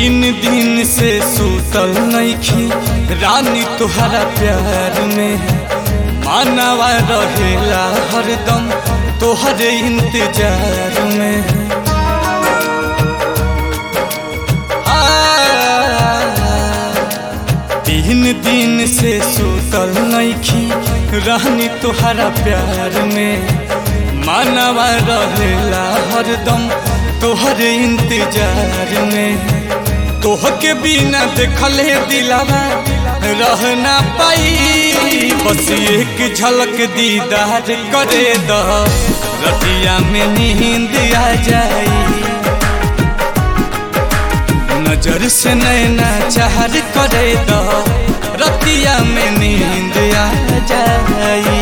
तीन दिन से सूतल नईखी रानी तुहरा प्यार में मानवा रहेला हरदम तोहरे इंतजार में तीन दिन से सूतल नईखी रानी तुहरा प्यार में मानवा रहेला हरदम तोहरे इंतजार में तोह के बिना देखले दिलावा रह ना पाई बस एक झलक दीदार करे द रतिया में नींद आ जाई नजर से नैना चाहर करे द रतिया में नींद आ जाई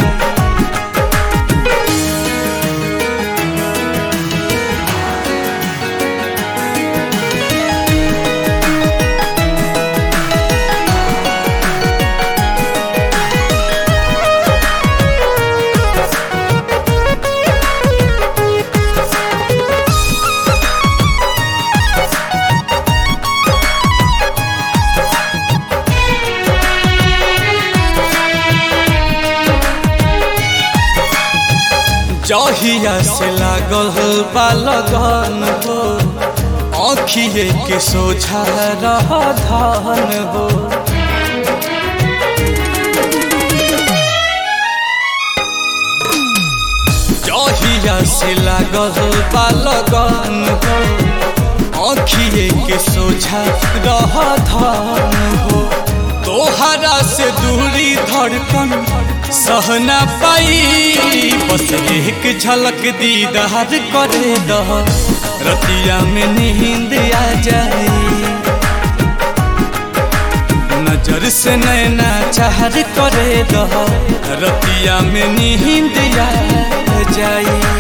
जहिया से लागल बा लगन हो आँखिए के सोझा रह धन हो जहिया से लागल बा लगन हो आँखिए के सोझा रह धन हो तोहरा से दूरी धड़कन सहना पाई बस एक झलक दीदार करे द रतिया में नींद आ जाए नजर से नैना चाहर करे द रतिया में नींद आ जाए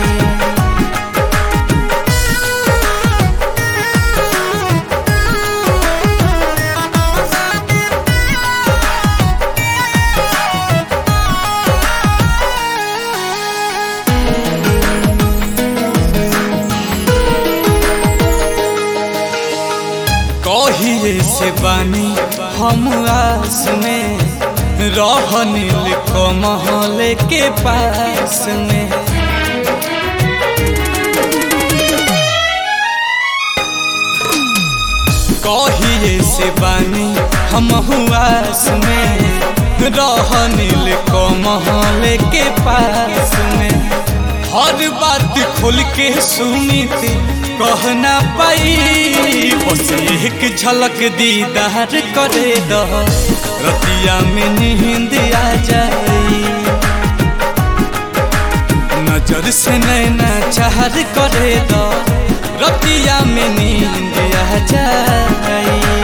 कहिए से बानी हम आस में रहनिल कमहल के पास में कहिए से बानी हम आस में रहनिल कमहल के पास में हर बात खोल के सुनी थी कहना पाई बस एक झलक दीदार करे द रतिया में नींद आ जाए नजर से नैना चाहर करे द रतिया में नींद आ जाए